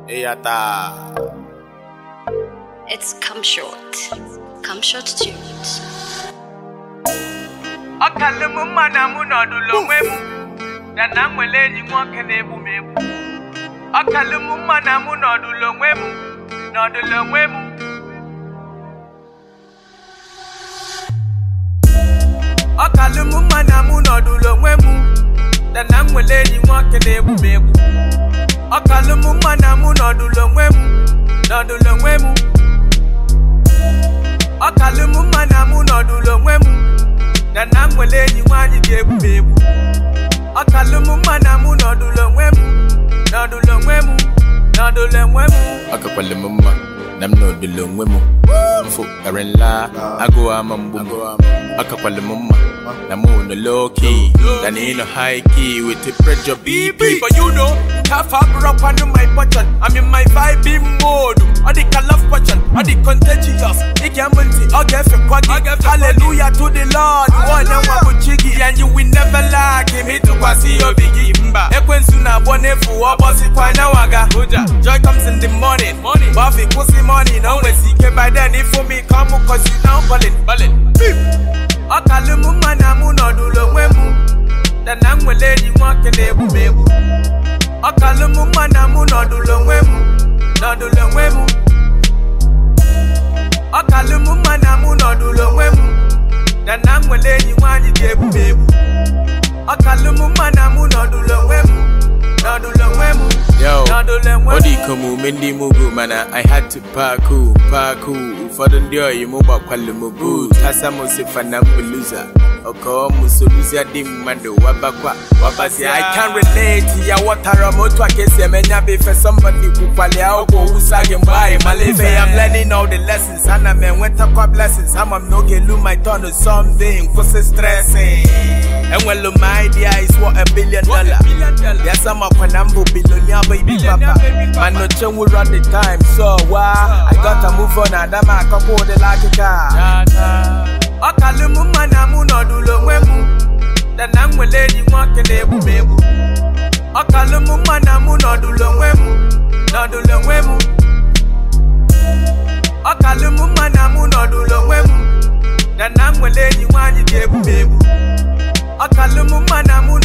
Eyata. It's Come Short. Come Short Tunes. ọkalụ m mma na mụ nọdụlụ onwe m na na m nwere enyi nwoke na-egbu m egbu ọkalụ m mma na mụ nọdụlụ onwe m nọdụlụ onwe m ọkalụ m mma na mụ nọdụlụ onwe m na na m nwere enyi nwoke na-egbu m egbu ọkalụ m mma na mụ nọdụlụ onwe m nọdụlụ onwe m ọkalụ m mma na mụ nọdụlụ onwe m na na m nwere enyi nwaanyị ga-egbu m egbu ọkalụ m mma na mụ nọdụlụ onwe m nọdụlụ onwe m nọdụlụ onwe m Akakwala m mma na m nọdụlụ onwe m mfu kara nla agụụ ama mgbu m akakwala m mma na mụ nọ low key than in a high key with the pressure BP But you know, half up rock on my button. I'm in my vibing mode. All the love button, all the contagious. It can multi, all get for quaggy. Hallelujah to the Lord. One and one with chiggy, and you will never lack him. Hit to quasi your biggie. Ekwen suna bone fu obosi kwa na waga. Joy comes in the morning. Buffy pussy money. No way see by then. If for me come, cause you now ballin'. Ballin'. ọkalụ m mma na mụ nọdụlụ onwe m na na m nwere enyi nwoke na-egbu m egbu ọkalụ m mma na mụ nọdụlụ onwe m nọdụlụ onwe m ọkalụ m mma na mụ nọdụlụ onwe m na na m nwere enyi nwaanyị ga-egbu m egbu ọkalụ m mma na mụ nọdụlụ onwe m nọdụlụ onwe m Yo, nọdụlụ onwe ọ m dị ka omume ndị mugu mana I had to paku paku ụfọdụ ndị oyi m gbakwalụ m boot asa m sifa na mbuluza ọkọọ m soluzia dị mmadụ wabakwa wabazi I can relate ya wọtara m otu aka esi eme nya bụ ife somebody kwukwali akwụkwọ owusa gị mgbe anyị mala ife ya I'm learning all the lessons ana m enwetakwa blessings ama m n'oge elu my turn to something kwụsị stressing enwelu m idea is worth a billion dollar ya sama kwa na mbụ billionaire baby papa man no change run the time so why I gotta move on adama akọkwa ụdịla akịka ọkalụ m mma na mụ nọdụlụ onwe m na na m nwere enyi nwoke na-egbu m egbu ọkalụ m mma na mụ nọdụlụ onwe m nọdụlụ onwe m ọkalụ m mma na mụ nọdụlụ onwe m na na m nwere enyi nwaanyị ga-egbu m egbu ọkalụ m mma na mụ